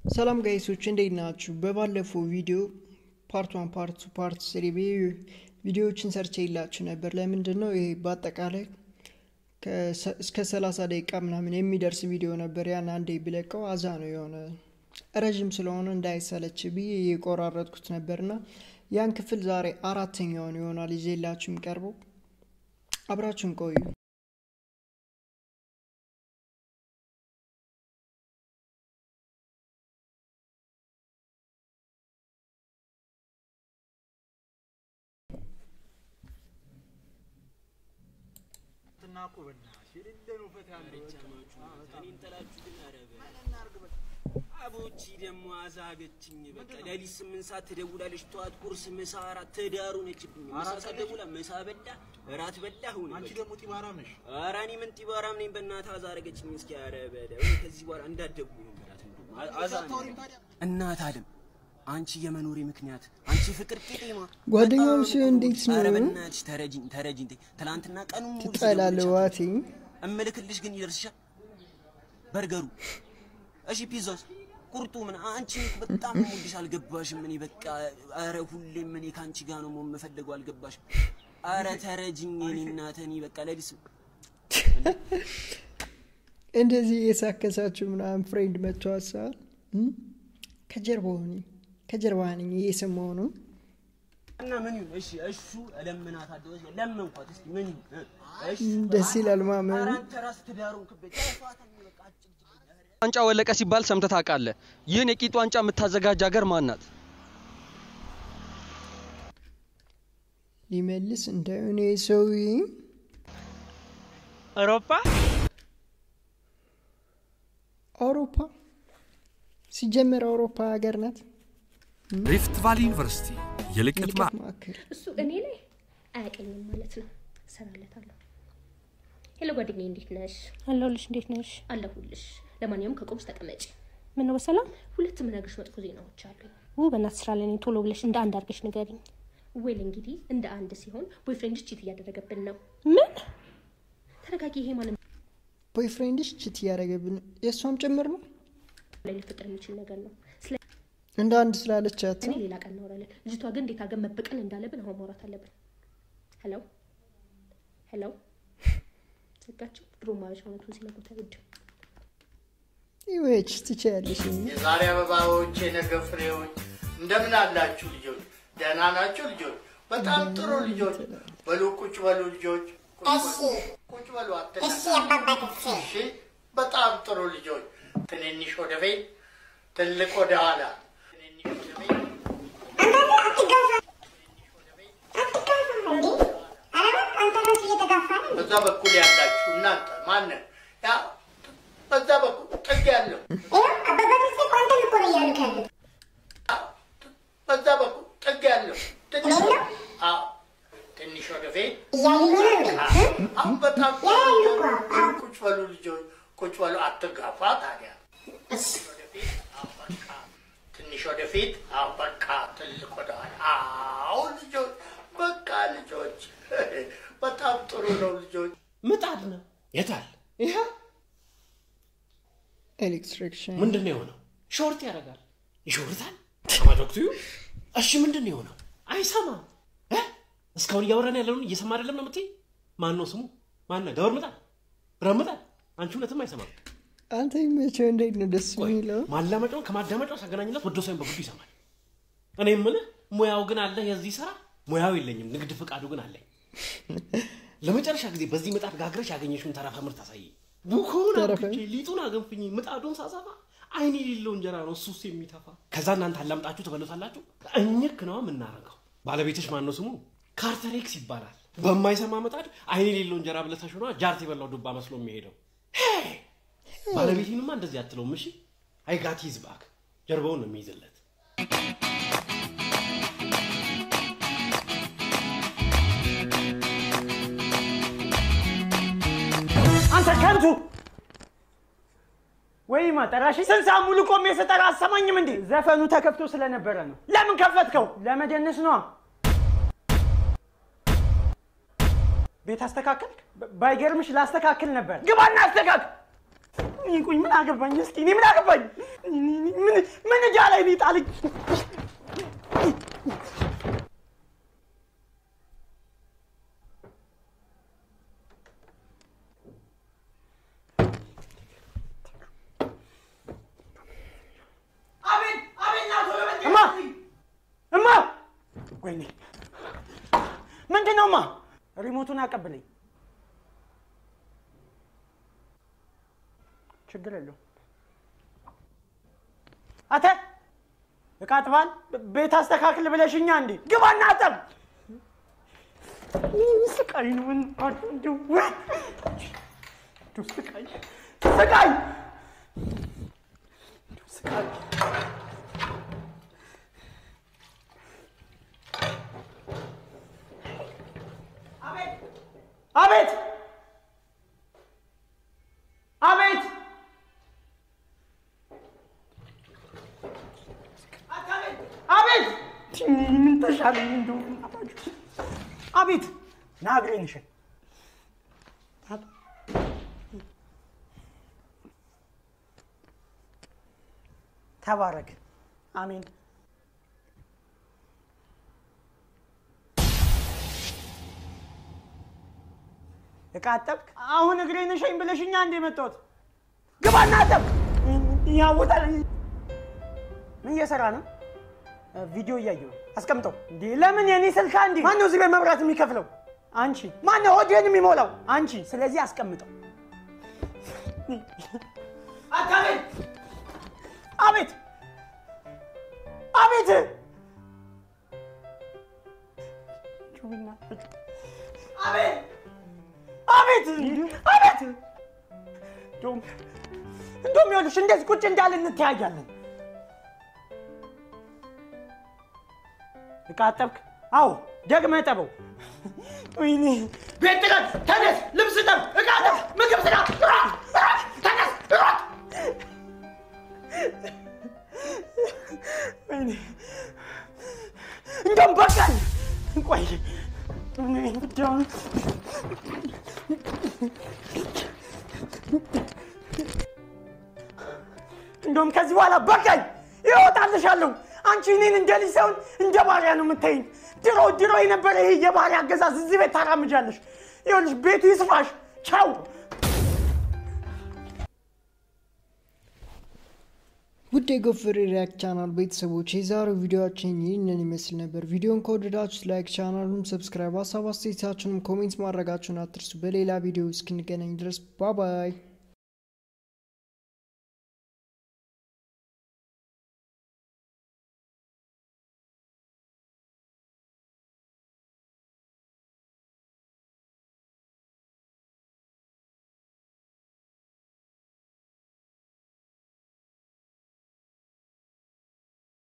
ሰላም ጋይሶች እንዴት ናችሁ? በባለፈው ቪዲዮ ፓርት ዋን ፓርት ቱ ፓርት ስሪ ቪዲዮዎችን ሰርቼ የላችሁ ነበር። ለምንድን ነው ይሄ በአጠቃላይ እስከ ሰላሳ ደቂቃ ምናምን የሚደርስ ቪዲዮ ነበር። ያን አንዴ ብለቀው አዛ ነው የሆነ ረዥም ስለሆነ እንዳይሰለች ብዬ የቆራረጥኩት ነበርና ያን ክፍል ዛሬ አራተኛውን ይሆናል ይዤላችሁ የሚቀርበው። አብራችሁን ቆዩ። አቦቺ ደግሞ አዛገችኝ። በቃ ሌሊት ስምንት ሰዓት ትደውላለች፣ ጠዋት ቁርስ፣ ምሳ፣ እራት ትዳሩ ነችብኝ። ምሳ ሰዓት ደውላ ምሳ በላ እራት በላ ሆነ። አንቺ ደግሞ ጢባራም ነሽ። ኧረ እኔ ምን ጢባራም ነኝ? በእናትህ አዛረገችኝ። እስኪ ኧረ በለው ከዚህ በኋላ እንዳትደውይ ነው የምላት። እንደውም አዛ እናት አለም አንቺ የመኖሬ ምክንያት አንቺ ፍቅር ቄጤማ ጓደኛውም በጣም ሲሆን እኮ እንዴት ነው? ኧረ በእናትሽ ተረጂኝ ተረጂኝ። ተይ ትናንትና ቀኑ ሙሉ ትጠላለህ ስደውልልሽ ዋቴ እምልክልሽ ግን ይደርስሻል። በርገሩ እሺ፣ ፒዛውስ፣ ቁርጡ ምን አንቺ በጣም ሙልሽ አልገባሽም። እኔ በቃ አረ ሁሌም እኔ ከአንቺ ጋር ነው የምፈልገው አልገባሽም። አረ ተረጅኝ እኔ እናተ እኔ በቃ ለሊስ እንደዚህ የሳከሳችሁ ምናምን ፍሬንድ መጥቶ ሀሳብ ከጀርባ ሆኒ ከጀርባ ነኝ እየሰማሁ ነው። እና ምን ይሁን እሺ፣ እሹ እለምናታለሁ ለመንኳት። እስኪ ምን ይሁን እሺ፣ ደስ ይላል ማመን። ኧረ አንተ ራስህ ትዳሩን ክበጭ በቃ አጭር ዋንጫ ወለቀ ሲባል ሰምተህ ታውቃለህ? ይህን የቂጥ ዋንጫ የምታዘጋጅ ሀገር ማን ናት? ሊመልስ እንዳይሆነ ሰውዬ አውሮፓ አውሮፓ ሲጀመር አውሮፓ ሀገር ናት። ሪፍት ቫሊ ዩኒቨርሲቲ የልቀት የልቀት ማ- ማዕከል እሱ እኔ ላይ አያውቀኝም ማለት ነው። እሰራለታለሁ። ሄሎ ጓደኛዬ፣ እንዴት ነሽ? አለሁልሽ። እንዴት ነሽ? አለሁልሽ። ለማንኛውም ከቆምሽ ተቀመጪ። ምን ነው በሰላም? ሁለት ምነግርሽ መጥፎ ዜናዎች አሉኝ። ው በእናትሽ ስራ ላይ ነኝ። ቶሎ ብለሽ እንደ አንድ አድርገሽ ንገሪኝ። ዌል እንግዲህ እንደ አንድ ሲሆን ቦይፍሬንድሽ ቺት እያደረገብን ነው። ምን? ተረጋጊ። ይሄ ማለት ቦይፍሬንድሽ ችት እያደረገብን የእሷም ጭምር ነው ላይ ሊፈጠር የሚችል ነገር ነው። ስለ እንደ አንድ ስላለቻት እኔ ሌላ ቀን እናወራለን። ልጅቷ ግን እንዴት አገር መበቀል እንዳለብን አሁን ማውራት አለብን። ሄሎ ሄሎ፣ ዘጋቸው። ድሮ ማበሻ እውነቱን ሲነግሩት አይወድም። ይወች ትችያለሽ። የዛሬ አበባዎች፣ የነገ ፍሬዎች እንደምን አላችሁ ልጆች? ደህና ናችሁ ልጆች? በጣም ጥሩ ልጆች። በሉ ቁጭ በሉ ልጆች። ቁጭ በሉ፣ ቁጭ በሉ አትነሱ። እሺ፣ በጣም ጥሩ ልጆች። ትንንሽ ወደፊት፣ ትልቅ ወደ ኋላ። ትንንሽ ወደፊት፣ በዛ በኩል ያላችሁ እናንተ ማንን ያ በዛ በኩል ጥግ ያለው በዛ በኩል ጥግ ያለው ትንሽ አዎ፣ ትንሽ ወደፊት አሁን በጣም ቁጭ በሉ ልጆች፣ ቁጭ በሉ አትጋፋ። ታዲያ ትንሽ ወደፊት፣ አዎ፣ በቃ ትንሽ ወደፊት፣ አዎ፣ በቃ ትልቅ ወደኋላ። አዎ ልጆች፣ በቃ ልጆች፣ በጣም ጥሩ ነው ልጆች። ምጣድ ነው። የታል? ይሄ ኤሌክትሪክሽን ምንድን ነው የሆነው? ሾርት ያደርጋል፣ ይሾርታል። አማዶክቱ እሺ፣ ምንድን ነው የሆነው? አይሰማም። እ? እስካሁን እያወራን ያለውን እየሰማ አይደለም ነው የምትይ? ማን ነው ስሙ? ማን ነው? ደወር ምጣድ፣ ብረት ምጣድ። አንቺ እውነትም አይሰማም። አንተ ይመቸው። እንዴት ነው ደስ የሚለው? ማላመጫውን ከማዳመጫው ሳገናኝለት ወዶ ሳይሆን በግዱ ይሰማል። እኔ የምልህ ሙያው ግን አለ የዚህ ስራ ሙያው የለኝም፣ ንግድ ፍቃዱ ግን አለኝ። ለመጨረሻ ጊዜ በዚህ ምጣድ ጋግረሽ ያገኘሽውን ተረፈ ምርት አሳየኝ። ቡኮውን ተረፈ? አብቼ ሊጡን አገንፍኝ ምጣዱን ሳሰፋ አይን የሌለው እንጀራ ነው እሱስ የሚተፋ። ከዛ እናንተ አላምጣችሁ ትበሉታላችሁ። እኝክ ነው የምናረገው። ባለቤትሽ ማን ነው ስሙ? ካርተሬክስ ይባላል። በማይሰማ ምጣድ አይን የሌለው እንጀራ ብለተሽ ሆኗ ጃርት የበላው ዱባ መስሎ የሚሄደው ሄይ! ባለቤቴንማ እንደዚህ አትለውም። እሺ አይጋት ሂዝ ባክ ጀርባውን ነው የሚይዝለት። አንተ ከንቱ ወይ ማጠራሽ ስንት ሰዓት ሙሉ ቆሜ ስጠራ አሰማኝም እንዴ? ዘፈኑ ተከፍቶ ስለነበረ ነው። ለምን ከፈትከው? ለመደነስ ነዋ። ቤት አስተካከልክ? ባ- ባይገርምሽ ላስተካክል ነበር። ግባና አስተካክል። ቆይ ምን አገባኝ? እስኪ እኔ ምን አገባኝ? ምን ምን እጃ ላይ ነው የጣለኝ? እማ እማ፣ ወይኔ ምንድን ነው እማ? ሪሞቱን አቀብለኝ። ችግር የለውም። አተ እቃ አጥባል ቤት አስተካክል ብለሽኛ እንዴ? ግባና አጠብ። ስቃይ ነው እንደው እንደው ስቃይ ስቃይ እንደው ስቃይ አቤት አቤት አቤት ምን ተሻለኝ እንደው አቤት ና እግሬን እሸኝ ተባረክ አሜን እቃ አጠብክ አሁን እግሬን እሸኝ ብለሽኛ እንደ መጣሁት ግባና አጠብ ያወጣል ምን እየሰራ ነው ቪዲዮ እያየሁ አስቀምጠው እንዴ ለምን የኔ ስልካ እንዴ ማነው እዚህ ላይ መብራት የሚከፍለው አንቺ ማነው ሆዴን የሚሞላው አንቺ ስለዚህ አስቀምጠው አቤት አቤት አቤት አቤት አቤት አቤት እንደውም እንደውም ይኸውልሽ እንደዚህ ቁጭ እንዳለ እንተያያለን እቃ አጠብክ? አዎ፣ ደግመህ ጠበው። ወይኔ ቤት ጥረት፣ ተነስ፣ ልብስ ጠብ፣ እቃ ጠብ፣ ምግብ ስራ፣ ሯጥ፣ ሯጥ፣ ተነስ፣ ሯጥ። ወይኔ እንደውም በቃኝ። ቆይ እኔ ብቻውን እንደውም ከዚህ በኋላ በቃኝ፣ ይወጣልሻለሁ። አንቺ እኔን እንደ ልጅ ሳይሆን እንደ ባሪያ ነው የምታይኝ። ድሮ ድሮ የነበረ ይሄ የባሪያ አገዛዝ እዚህ ቤት ታራምጃለሽ። ይኸውልሽ ቤቱ ይስፋሽ። ቻው። ውድ የጎፈሬ ሪያክት ቻናል ቤተሰቦች የዛሬው ቪዲዮችን ይህንን ይመስል ነበር። ቪዲዮን ከወደዳችሁት ላይክ፣ ቻናሉን ሰብስክራይብ፣ ሀሳብ አስተያየታችሁንም ኮሜንት ማድረጋችሁን አትርሱ። በሌላ ቪዲዮ እስክንገናኝ ድረስ ባባይ